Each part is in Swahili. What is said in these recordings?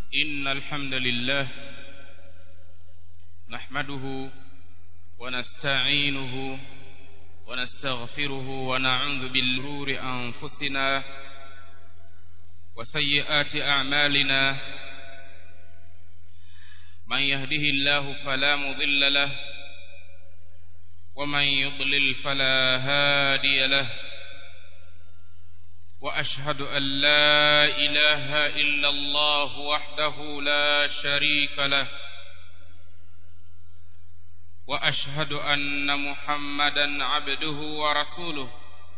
إن الحمد لله نحمده ونستعينه ونستغفره ونعوذ بالرور أنفسنا وسيئات أعمالنا من يهده الله فلا مضل له ومن يضلل فلا هادي له واشهد ان لا اله الا الله وحده لا شريك له واشهد ان محمدا عبده ورسوله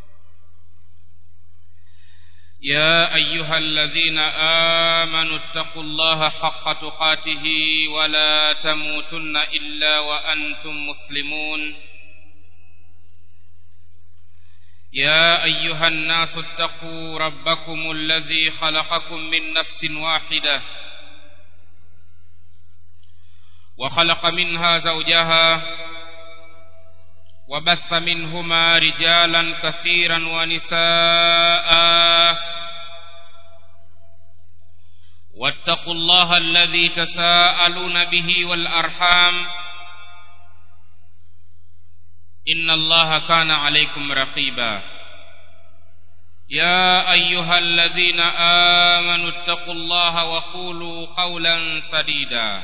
يا ايها الذين امنوا اتقوا الله حق تقاته ولا تموتن الا وانتم مسلمون يا ايها الناس اتقوا ربكم الذي خلقكم من نفس واحده وخلق منها زوجها وبث منهما رجالا كثيرا ونساء واتقوا الله الذي تساءلون به والارحام ان الله كان عليكم رقيبا يا ايها الذين امنوا اتقوا الله وقولوا قولا سديدا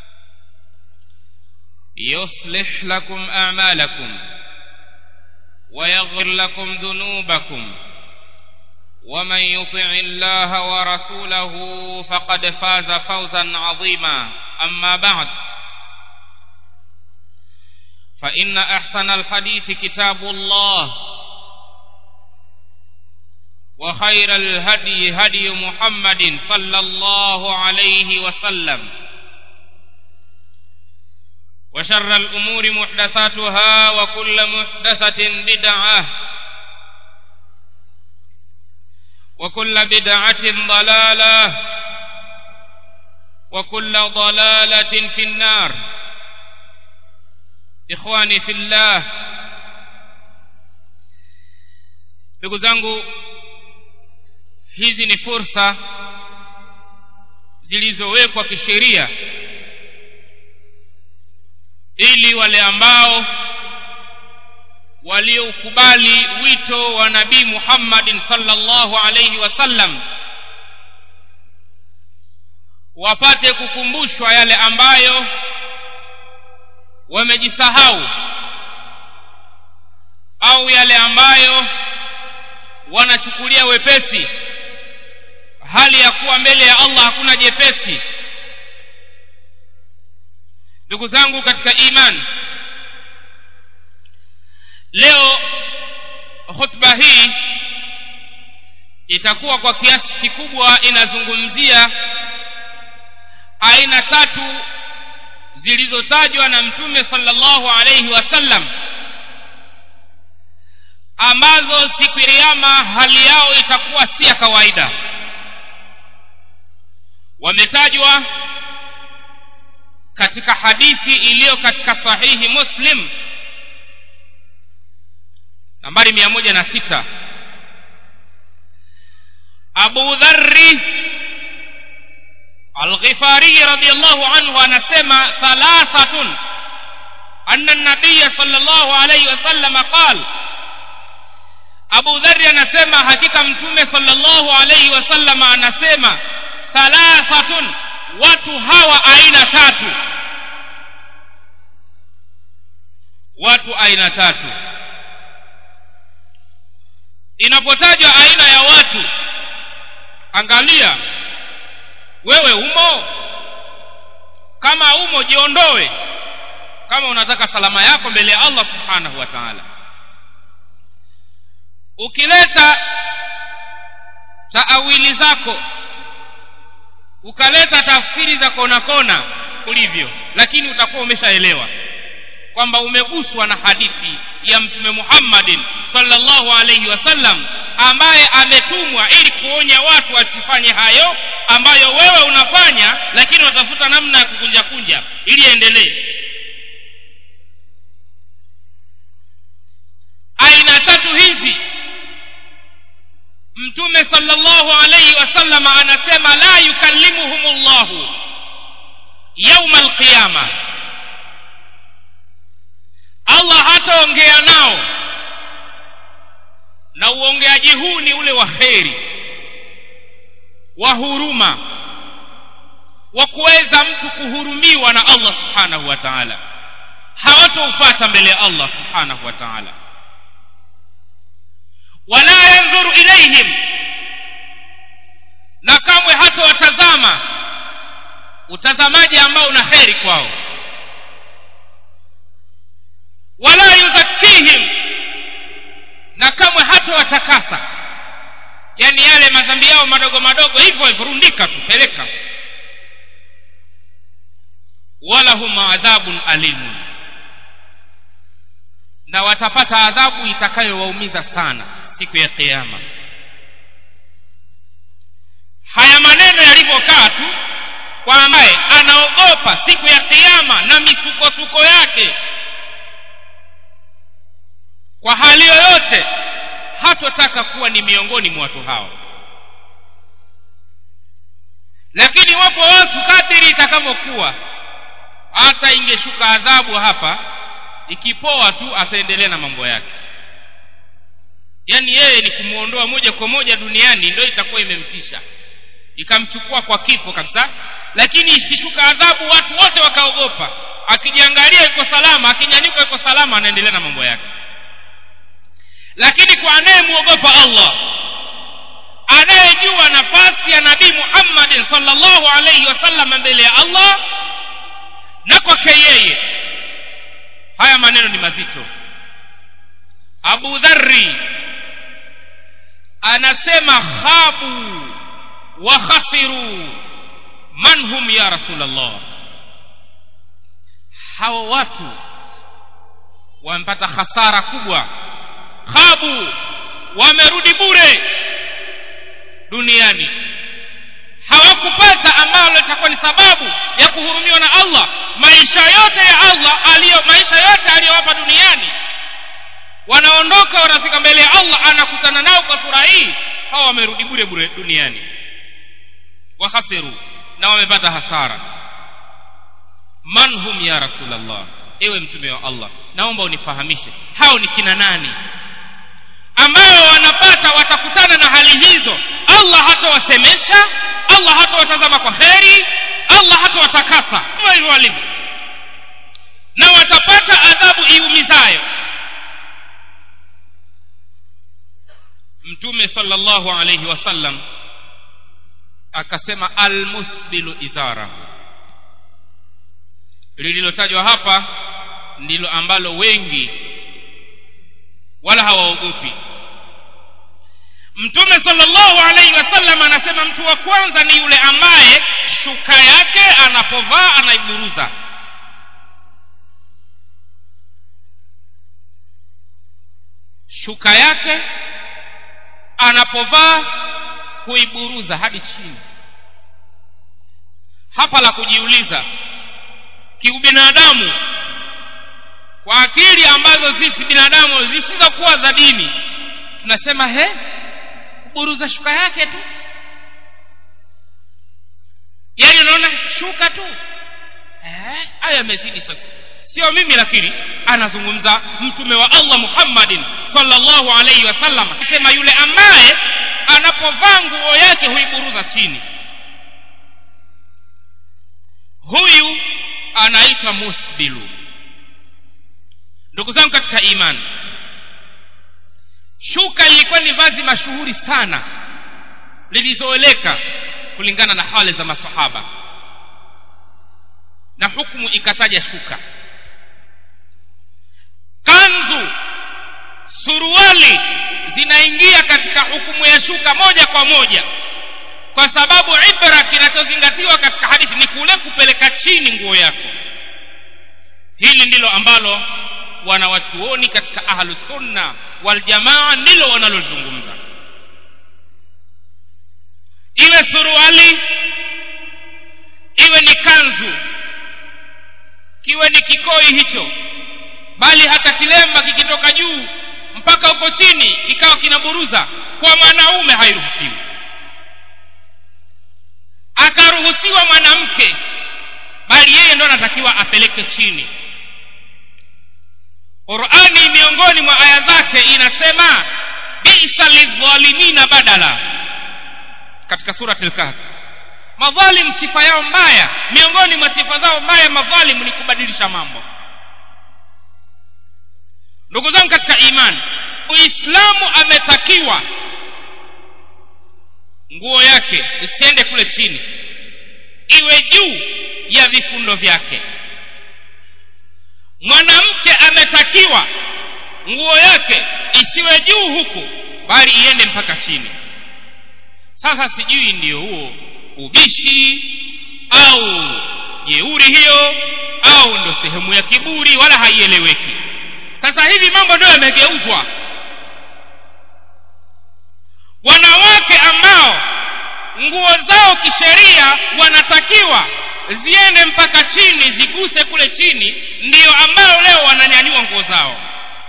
يصلح لكم اعمالكم ويغفر لكم ذنوبكم ومن يطع الله ورسوله فقد فاز فوزا عظيما اما بعد فان احسن الحديث كتاب الله وخير الهدي هدي محمد صلى الله عليه وسلم وشر الامور محدثاتها وكل محدثه بدعه وكل بدعه ضلاله وكل ضلاله في النار ikhwani fillah ndugu zangu hizi ni fursa zilizowekwa kisheria ili wale ambao waliokubali wito wa nabii Muhammadin sallallahu alayhi wasallam wapate kukumbushwa yale ambayo wamejisahau au yale ambayo wanachukulia wepesi hali ya kuwa mbele ya Allah hakuna jepesi ndugu zangu katika iman leo khutba hii itakuwa kwa kiasi kikubwa inazungumzia aina tatu zilizotajwa na mtume sallallahu alayhi wasallam ambazo siku ya kiyama hali yao itakuwa si ya kawaida wametajwa katika hadithi iliyo katika sahihi muslim nambari mia moja na sita abu dharri الغفاري رضي الله عنه anasema ثلاثة أن النبي صلى الله عليه وسلم قال Abu Dharr anasema hakika mtume sallallahu alayhi wasallam anasema thalathatun watu hawa aina tatu watu aina tatu inapotajwa aina ya watu angalia wewe umo kama umo jiondoe kama unataka salama yako mbele ya Allah subhanahu wa ta'ala ukileta taawili zako ukaleta tafsiri za kona kona ulivyo lakini utakuwa umeshaelewa kwamba umeguswa na hadithi ya mtume Muhammadin sallallahu alayhi wasallam ambaye ametumwa ili kuonya watu wasifanye hayo ambayo wewe unafanya lakini watafuta namna ya kukunja kunja ili endelee aina tatu hizi mtume sallallahu alayhi wasallam anasema la yukallimuhumullahu kiama allah hataongea nao na uongeaji huu ni ule wa kheri wa huruma wa kuweza mtu kuhurumiwa na allah subhanahu wa taala hawatoufata mbele ya allah subhanahu wa taala wala yandhuru ilaihim na kamwe hata watazama utazamaji ambao una kheri kwao wala yuzakihim na kamwe hata watakasa yaani yale madhambi yao madogo madogo hivyo hivyo rundika tu peleka walahum adhabun alimun na watapata adhabu itakayowaumiza sana siku ya kiama haya maneno yalivyokaa tu kwa ambaye anaogopa siku ya kiama na misukosuko yake kwa hali yoyote hatotaka kuwa ni miongoni mwa watu hao lakini wapo watu kadiri itakavyokuwa hata ingeshuka adhabu hapa ikipoa tu ataendelea na mambo yake yaani yeye ni kumwondoa moja kwa moja duniani ndio itakuwa imemtisha ikamchukua kwa kifo kabisa lakini ikishuka adhabu watu wote wakaogopa akijiangalia yuko salama akinyanyuka yuko salama anaendelea na mambo yake lakini kwa anayemwogopa allah anayejua nafasi ya nabii muhammadin salllahu alaihi wasallam mbele ya allah na kwake yeye haya maneno ni mazito abu dhari anasema khabu wa khasiru man hum ya rasulllah hawa watu wamepata hasara kubwa khabu wamerudi bure duniani hawakupata ambalo litakuwa ni sababu ya kuhurumiwa na allah maisha yote ya allah aliyo maisha yote aliyowapa duniani wanaondoka wanafika mbele ya allah anakutana nao kwa sura hii hawa wamerudi bure bure duniani wakhasiru na wamepata hasara man hum ya rasulllah ewe mtume wa allah naomba unifahamishe hao ni kina nani ambao wanapata watakutana na hali hizo allah hatawasemesha allah hatawatazama kwa kheri allah hatawatakasa hivyo hivyo walivyo na watapata adhabu iumizayo mtume sallallahu alayhi wasallam akasema almusbilu idhara lililotajwa hapa ndilo ambalo wengi wala hawaogopi mtume sallallahu alaihi wasallam anasema mtu wa kwanza ni yule ambaye shuka yake anapovaa anaiburuza shuka yake anapovaa kuiburuza hadi chini hapa la kujiuliza kiubinadamu kwa akili ambazo sisi binadamu zisizokuwa za dini tunasema he kuburuza shuka yake tu yaani unaona shuka tu hayo yamezidi sasa sio mimi lakini anazungumza mtume wa allah muhammadin sallallahu alaihi wasallam akisema yule ambaye anapovaa nguo yake huiburuza chini huyu anaitwa musbilu ndugu zangu katika imani shuka lilikuwa ni vazi mashuhuri sana lilizoeleka kulingana na hali za masahaba na hukumu ikataja shuka kanzu suruali zinaingia katika hukumu ya shuka moja kwa moja kwa sababu ibra kinachozingatiwa katika hadithi ni kule kupeleka chini nguo yako hili ndilo ambalo wanawachuoni katika ahlusunna waljamaa ndilo wanalozungumza iwe suruali iwe ni kanzu kiwe ni kikoi hicho bali hata kilemba kikitoka juu mpaka huko chini kikawa kinaburuza kwa mwanaume hairuhusiwi akaruhusiwa mwanamke bali yeye yeye ndo anatakiwa apeleke chini qurani miongoni mwa aya zake inasema bisa lidhalimina badala katika surati lkahfi madhalim sifa yao mbaya miongoni mwa sifa zao mbaya madhalimu ni kubadilisha mambo ndugu zangu katika imani uislamu ametakiwa nguo yake isiende kule chini iwe juu ya vifundo vyake mwanamke ametakiwa nguo yake isiwe juu huku bali iende mpaka chini sasa sijui ndiyo huo ubishi au jeuri hiyo au ndo sehemu ya kiburi wala haieleweki sasa hivi mambo ndio yamegeuzwa wanawake ambao nguo zao kisheria wanatakiwa ziende mpaka chini ziguse kule chini ndiyo ambao leo wananyanyua nguo zao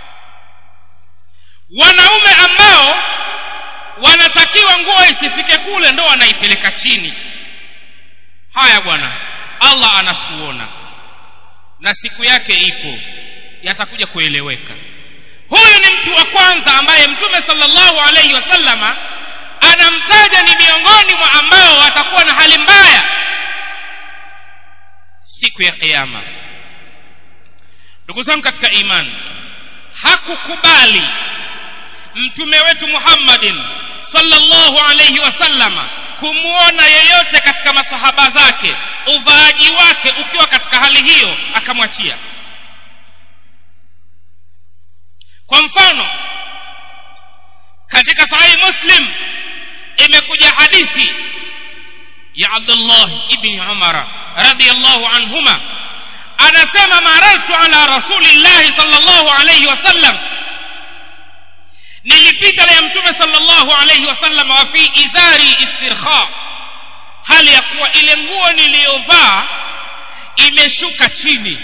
wanaume ambao wanatakiwa nguo isifike kule ndo wanaipeleka chini haya bwana allah anatuona na siku yake ipo yatakuja kueleweka huyu ni mtu wa kwanza ambaye mtume salllahu alaihi wasallama anamtaja ni miongoni mwa ambao watakuwa na hali mbaya siku ya kiama ndugu zangu katika imani hakukubali mtume wetu muhammadin sallallahu alaihi wasallama kumwona yeyote katika masahaba zake uvaaji wake ukiwa katika hali hiyo akamwachia kwa mfano katika sahihi muslim imekuja hadithi ya abdullah ibni umara radiallahu anhuma anasema marartu ala rasulillahi salllahu alaihi wasallam nilipita la ya mtume salllahu alaihi wasallam wa fi izari istirkha hali ya kuwa ile nguo niliyovaa imeshuka chini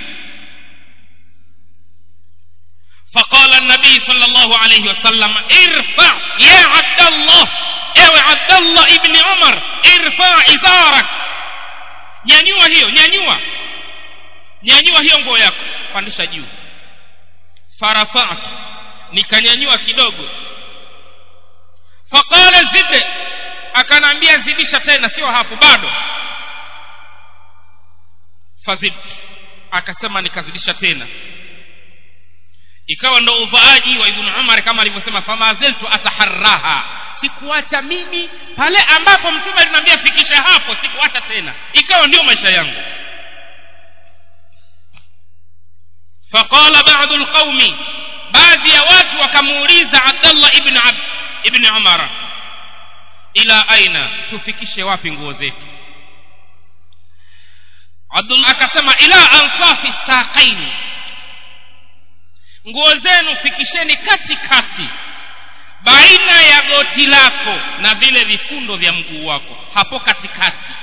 فقال النبي صلى الله عليه وسلم ارفع يا عبد الله ewe abdallah ibni umar irfa izarak nyanyua hiyo nyanyua nyanyua hiyo nguo yako pandisha juu farafatu nikanyanyua kidogo faqala zide akanaambia zidisha tena sio hapo bado fazid akasema nikazidisha tena ikawa ndo uvaaji wa ibnu umar kama alivyosema famaziltu ataharraha sikuacha mimi pale ambapo mtume aliniambia fikisha hapo sikuacha tena ikawa ndio maisha yangu faqala badu lqaumi baadhi ya watu wakamuuliza abdallah ibn ab ibn umara ila aina tufikishe wapi nguo zetu abdullah akasema ila ansafi saqaini nguo zenu fikisheni kati kati baina ya goti lako na vile vifundo vya mguu wako hapo katikati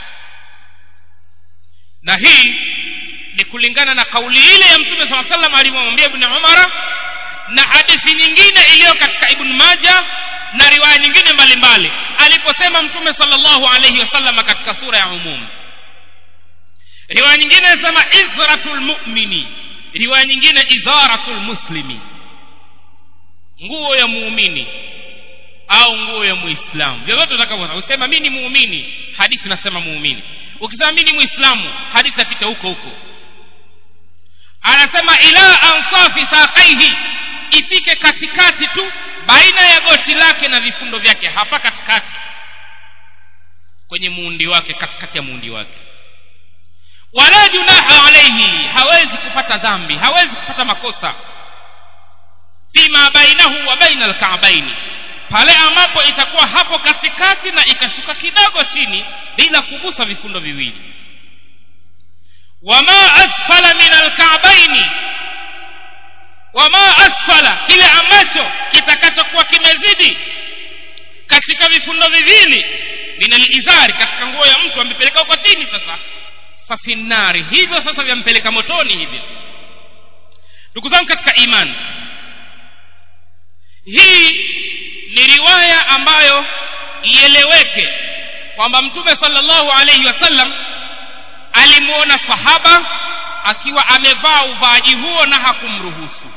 na hii ni kulingana na kauli ile ya mtume saa salam alivyomwambia ibni umara na hadithi nyingine iliyo katika ibn maja na riwaya nyingine mbalimbali aliposema mtume salllahu alaihi wasalama katika sura ya umum riwaya nyingine inasema izratu lmumini riwaya nyingine idharatu lmuslimi nguo ya muumini au nguo ya muislamu vyovyote utakavyoona usema mi ni muumini hadithi nasema muumini ukisema mi ni muislamu hadithi apita huko huko anasema ila ansafi saqaihi ifike katikati tu baina ya goti lake na vifundo vyake hapa katikati kwenye muundi wake katikati ya muundi wake wala junaha alaihi hawezi kupata dhambi hawezi kupata makosa fima bainahu wa baina alkaabaini pale ambapo itakuwa hapo katikati na ikashuka kidogo chini bila kugusa vifundo viwili wama asfala min alkaabaini wama asfala kile ambacho kitakachokuwa kimezidi katika vifundo viwili min alizari katika nguo ya mtu amepeleka huko chini sasa fafinari hivyo sasa vyampeleka motoni hivyo ndugu zangu katika imani hii ni riwaya ambayo ieleweke kwamba mtume salllahu alaihi wasallam alimuona sahaba akiwa amevaa uvaaji huo na hakumruhusu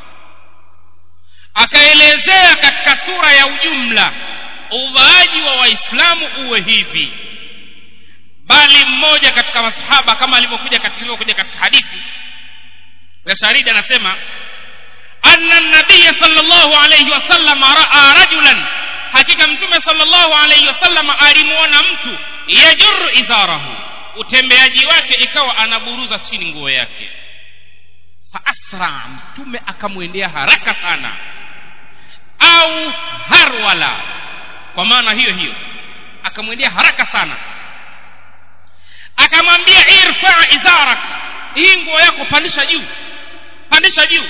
akaelezea katika sura ya ujumla uvaaji wa waislamu uwe hivi bali mmoja katika masahaba kama alivyokuja katika ilivyokuja katika hadithi ya sharidi anasema anna nabiya sallallahu alayhi wasallam raa rajulan hakika mtume sallallahu alayhi wasallam alimuona mtu yajur izarahu utembeaji wake ikawa anaburuza chini nguo yake faasra mtume akamwendea haraka sana au harwala kwa maana hiyo hiyo akamwendea haraka sana akamwambia irfa izarak hii nguo yako pandisha juu pandisha juu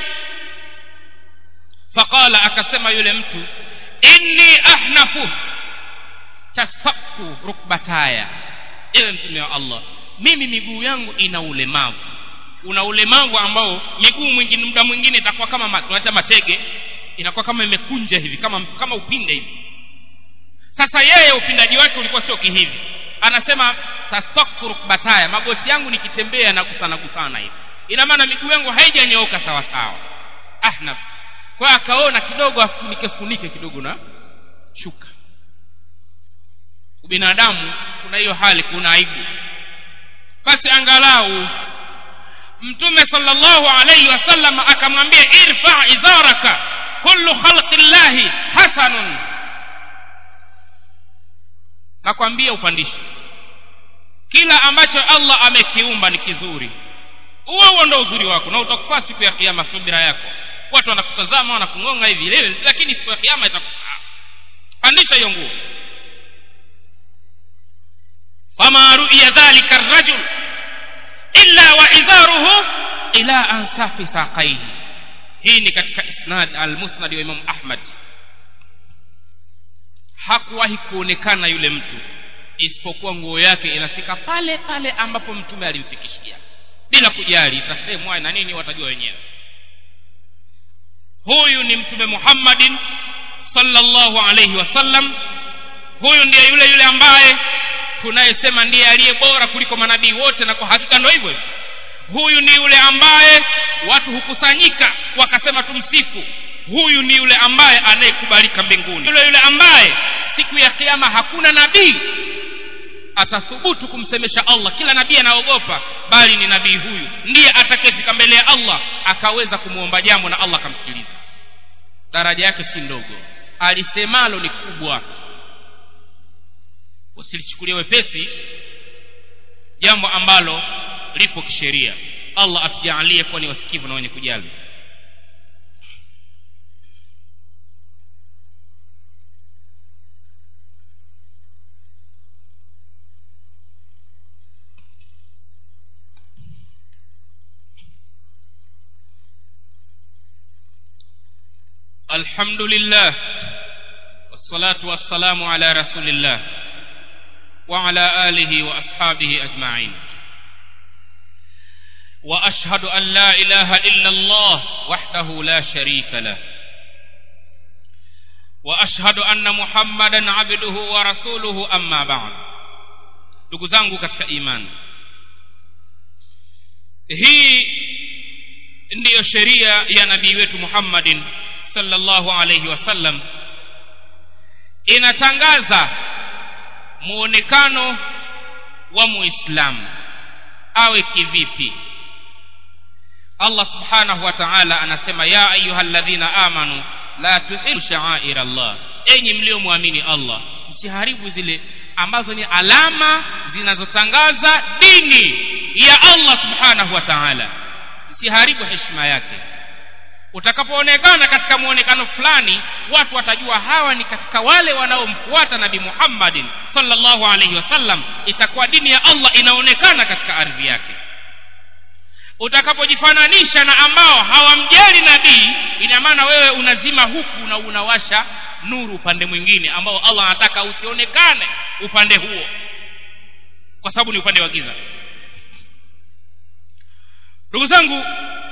faqala akasema yule mtu inni ahnafu tastaku rukbataya ewe mtume wa allah mimi miguu yangu ina ulemavu una ulemavu ambao miguu mwingine muda mwingine itakuwa kama tunaita matege inakuwa kama imekunja hivi kama kama upinde hivi sasa yeye upindaji wake ulikuwa sio kihivi anasema tastaku rukbataya magoti yangu nikitembea na kusana kusana hivi ina maana miguu yangu haijanyooka sawa sawa ahnaf kwa akaona kidogo afunike funike kidogo na shuka ubinadamu kuna hiyo hali kuna aibu basi angalau mtume sallallahu alayhi wasallam akamwambia irfa idharaka kullu khalqi llahi hasanun nakwambia upandishe kila ambacho allah amekiumba ni kizuri huo huo ndo uzuri wako na utakufaa siku ya kiama subira yako watu wanakutazama wanakung'onga hivi leo lakini siku ya kiama itakufaa pandisha hiyo nguo fama ruiya dhalika rajul illa wa idharuhu ila ansafi saqaihi hii ni katika isnad almusnad wa imam ahmad hakuwahi kuonekana yule mtu isipokuwa nguo yake inafika pale pale ambapo mtume alimfikishia bila kujali itasemwa na nini watajua wenyewe huyu ni mtume muhammadin sallallahu alayhi wasallam huyu ndiye yule yule ambaye tunayesema ndiye aliye bora kuliko manabii wote na kwa hakika ndo hivyo huyu ni yule ambaye watu hukusanyika wakasema tumsifu huyu ni yule ambaye anayekubalika mbinguni yule yule ambaye siku ya kiama hakuna nabii atathubutu kumsemesha allah kila nabii anaogopa bali ni nabii huyu ndiye atakayefika mbele ya allah akaweza kumwomba jambo na allah akamsikiliza daraja yake si ndogo alisemalo ni kubwa usilichukulia wepesi jambo ambalo lipo kisheria allah atujaalie kuwa ni wasikivu na wenye kujali الحمد لله والصلاة والسلام على رسول الله وعلى آله وأصحابه أجمعين وأشهد أن لا إله إلا الله وحده لا شريك له وأشهد أن محمدا عبده ورسوله أما بعد ndugu zangu katika imani hii ndiyo sheria ya nabii wetu muhammadin sallallahu alayhi wasallam inatangaza muonekano wa muislamu awe kivipi allah subhanahu wa ta'ala anasema ya ayyuhalladhina amanu la tuhilu sha'air allah enyi mliomwamini allah msiharibu zile ambazo ni alama zinazotangaza dini ya allah subhanahu wa ta'ala msiharibu heshima yake utakapoonekana katika muonekano fulani watu watajua hawa ni katika wale wanaomfuata nabi muhammadin sallallahu alaihi wasallam itakuwa dini ya allah inaonekana katika ardhi yake utakapojifananisha na ambao hawamjali nabii ina maana wewe unazima huku na unawasha nuru upande mwingine ambao allah anataka usionekane upande huo kwa sababu ni upande wa giza ndugu zangu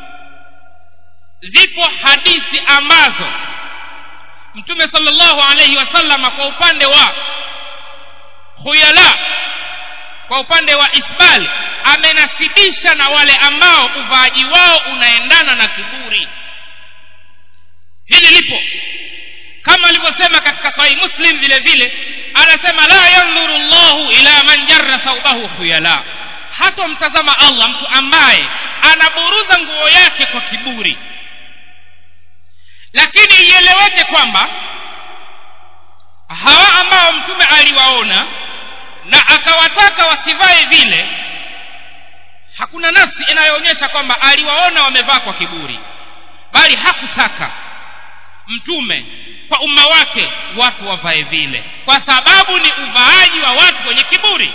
zipo hadithi ambazo mtume sallallahu alayhi wasallama kwa upande wa khuyala kwa upande wa isbal amenasibisha na wale ambao uvaaji wao unaendana na kiburi hili lipo kama alivyosema katika sahih muslim vile vile anasema la yandhuru llahu ila man jarra thaubahu khuyala hatomtazama allah mtu ambaye anaburuza nguo yake kwa kiburi lakini ieleweke kwamba hawa ambao mtume aliwaona na akawataka wasivae vile hakuna nafsi inayoonyesha kwamba aliwaona wamevaa kwa kiburi bali hakutaka mtume kwa umma wake watu wavae vile kwa sababu ni uvaaji wa watu wenye kiburi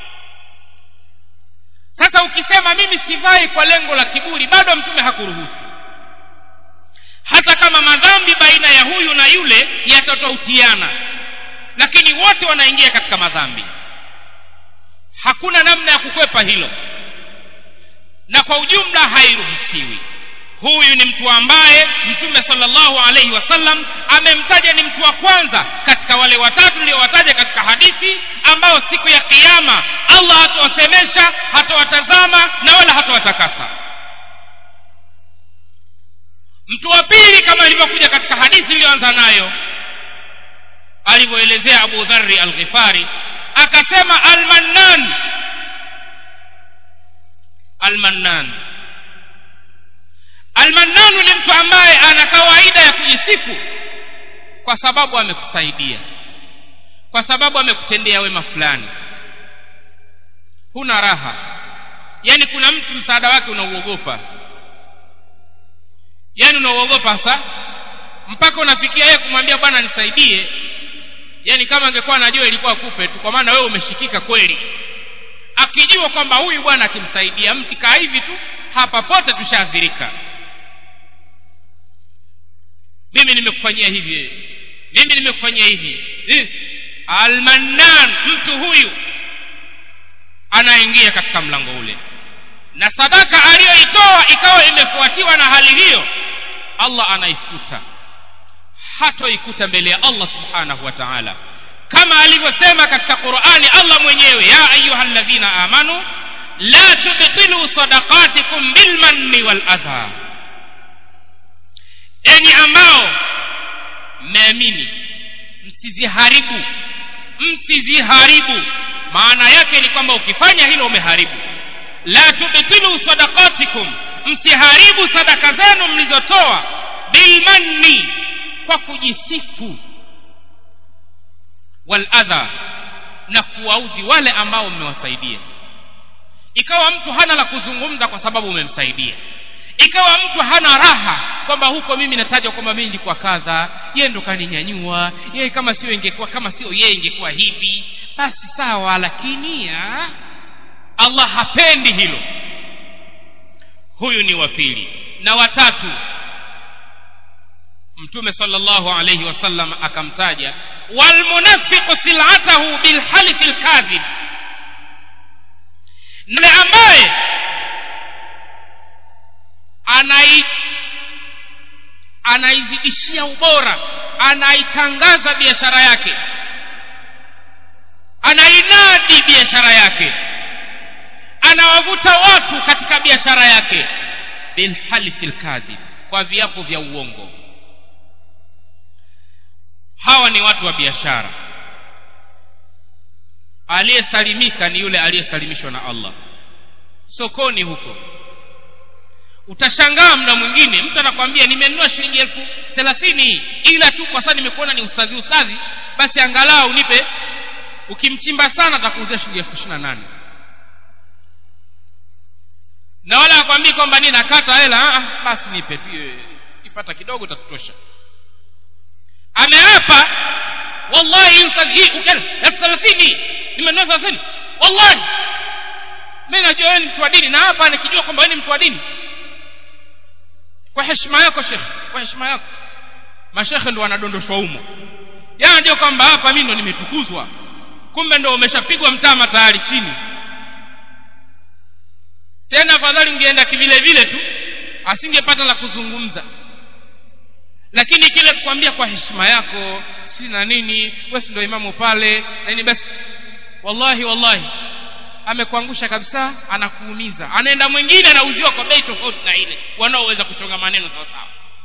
sasa ukisema mimi sivai kwa lengo la kiburi bado mtume hakuruhusu hata kama madhambi baina ya huyu na yule yatatofautiana lakini wote wanaingia katika madhambi hakuna namna ya kukwepa hilo na kwa ujumla hairuhusiwi huyu ni mtu ambaye mtume sallallahu alaihi wasallam amemtaja ni mtu wa kwanza katika wale watatu niliowataja katika hadithi ambao siku ya kiyama allah hatawasemesha hatawatazama na wala hatawatakasa mtu wa pili kama ilivyokuja katika hadithi iliyoanza nayo alivyoelezea abu dhari alghifari akasema almannan almannan almannanu ni mtu ambaye ana kawaida ya kujisifu kwa sababu amekusaidia kwa sababu amekutendea wema fulani huna raha yaani kuna mtu msaada wake unauogopa yaani unauogopa hasa mpaka unafikia yeye kumwambia bwana nisaidie yaani kama angekuwa anajua ilikuwa kupe tu kwa maana wewe umeshikika kweli akijua kwamba huyu bwana akimsaidia mti kaa hivi tu hapa pote tushaathirika mimi nimekufanyia hivi mimi nimekufanyia hivi eh. almannan mtu huyu anaingia katika mlango ule na sadaka aliyoitoa ikawa imefuatiwa na hali hiyo allah anaifuta hatoikuta mbele ya allah subhanahu wa taala kama alivyosema katika qurani allah mwenyewe ya ayuha ladhina amanu la tubtilu sadaqatikum bilmanni waladha enyi ambao mmeamini msiziharibu msiziharibu maana yake ni kwamba ukifanya hilo umeharibu la tubtilu sadaqatikum msiharibu sadaka zenu mlizotoa bilmanni kwa kujisifu waladha na kuwaudhi wale ambao mmewasaidia ikawa mtu hana la kuzungumza kwa sababu umemsaidia ikawa mtu hana raha kwamba huko mimi natajwa kwamba mimi nilikuwa kadha yeye ndo kaninyanyua yeye kama sio ingekuwa kama sio yeye ingekuwa hivi basi sawa lakini ya, allah hapendi hilo huyu ni wa pili na watatu mtume sallallahu alayhi wasallam akamtaja walmunafiqu silatahu bilhalifi lkadhib yule ambaye anai anaizidishia ubora anaitangaza biashara yake anainadi biashara yake anawavuta watu katika biashara yake bilhalifi lkadhib kwa viapo vya uongo hawa ni watu wa biashara aliyesalimika ni yule aliyesalimishwa na allah sokoni huko utashangaa mda mwingine mtu anakwambia nimenunua shilingi elfu thelathini ila tu kwa sasa nimekuona ni ustadhi ustadhi basi angalau nipe ukimchimba sana atakuuzia shilingi elfu ishiri na nane na wala akwambii kwamba ni nakata hela ah, basi nipe tu ipata kidogo tatutosha ameapa wallahi hii elfu thelathini nimenunua thelathini wallahi mi najua wewe ni mtu wa dini na hapa nikijua kwamba wewe ni mtu wa dini kwa heshima yako shekhe kwa heshima yako mashekhe ndo wanadondoshwa humo yanajua kwamba hapa mi ndo nimetukuzwa kumbe ndo umeshapigwa mtama tayari chini tena afadhali ungeenda kivile vile tu asingepata la kuzungumza lakini kile kukwambia kwa heshima yako si na nini wesi ndo imamu pale nini basi wallahi wallahi amekuangusha kabisa anakuumiza anaenda mwingine anauziwa kwa bei tofauti na ile wanaoweza kuchonga maneno sawasawa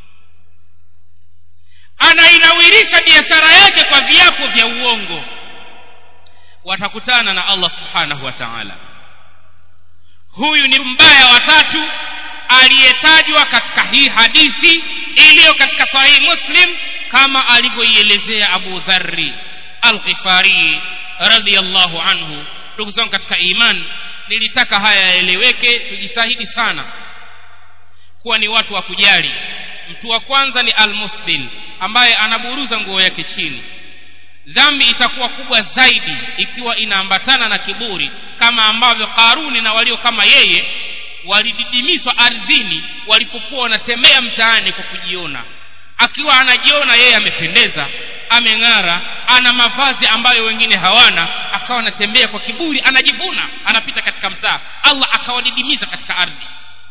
anainawirisha biashara yake kwa viapo vya uongo watakutana na allah subhanahu wa taala huyu ni mbaya watatu aliyetajwa katika hii hadithi iliyo katika sahihi muslim kama alivyoielezea abu dharri alghifari radiallahu anhu ndugu zangu katika iman nilitaka haya yaeleweke tujitahidi sana kuwa ni watu wa kujali mtu wa kwanza ni almusbil ambaye anaburuza nguo yake chini dhambi itakuwa kubwa zaidi ikiwa inaambatana na kiburi kama ambavyo karuni na walio kama yeye walididimizwa ardhini walipokuwa wanatembea mtaani kwa kujiona akiwa anajiona yeye amependeza ameng'ara ana mavazi ambayo wengine hawana akawa anatembea kwa kiburi anajivuna anapita katika mtaa allah akawadidimiza katika ardhi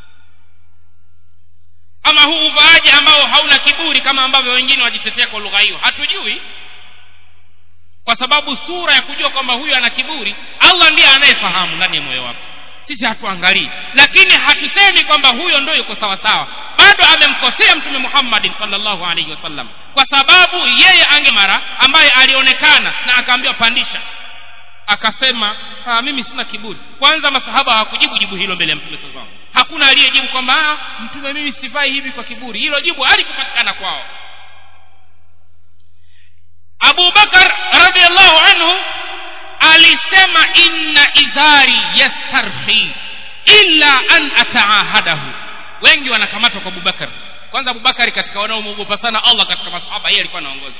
ama huu uvaaji ambao hauna kiburi kama ambavyo wengine wajitetea kwa lugha hiyo hatujui kwa sababu sura ya kujua kwamba huyu ana kiburi allah ndiye anayefahamu ndani ya moyo wako sisi hatuangalii lakini hatusemi kwamba huyo ndio yuko sawa sawa bado amemkosea mtume muhammadin salllahu alaihi wasallam kwa sababu yeye angemara ambaye alionekana na akaambiwa pandisha akasema mimi sina kiburi kwanza masahaba hawakujibu jibu hilo mbele ya mtume saa hakuna aliyejibu kwamba mtume mimi sivai hivi kwa kiburi hilo jibu halikupatikana kwao abu bakar radiallahu anhu alisema inna idhari yastarhi illa an ataahadahu wengi wanakamatwa kwa abubakar kwanza abubakari katika wanaomwogopa sana allah katika masahaba yeye alikuwa anaongoza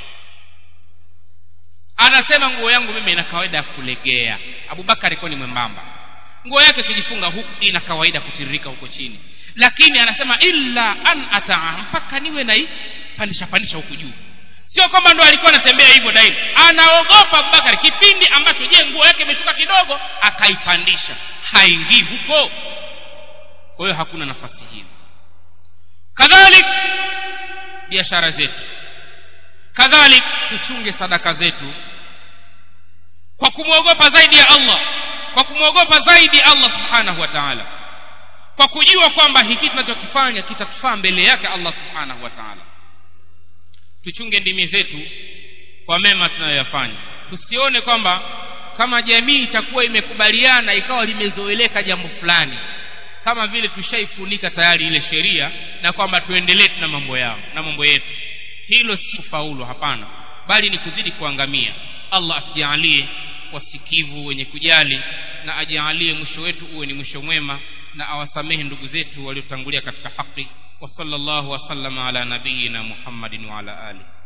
anasema nguo yangu mimi ina kawaida ya kulegea abubakar alikuwa ni mwembamba nguo yake ikijifunga huku ina kawaida kutiririka huko chini lakini anasema illa an ataa mpaka niwe naipandisha pandisha huku juu sio kwamba ndo alikuwa anatembea hivyo daima anaogopa abubakari kipindi ambacho je nguo yake imeshuka kidogo akaipandisha haingii huko kwa hiyo hakuna nafasi hiyo kadhalik biashara zetu kadhalik tuchunge sadaka zetu kwa kumwogopa zaidi ya allah kwa kumwogopa zaidi allah subhanahu wa taala kwa kujua kwamba hiki tunachokifanya kitatufaa mbele yake allah subhanahu wa taala tuchunge ndimi zetu kwa mema tunayoyafanya tusione kwamba kama jamii itakuwa imekubaliana ikawa limezoeleka jambo fulani kama vile tushaifunika tayari ile sheria na kwamba tuendelee na mambo yao na mambo yetu hilo si kufaulu hapana bali ni kuzidi kuangamia allah atujaalie wasikivu wenye kujali na ajaalie mwisho wetu uwe ni mwisho mwema na awasamehe ndugu zetu waliotangulia katika haki wa sallallahu wasallama ala nabiyina muhammadin wa ala alihi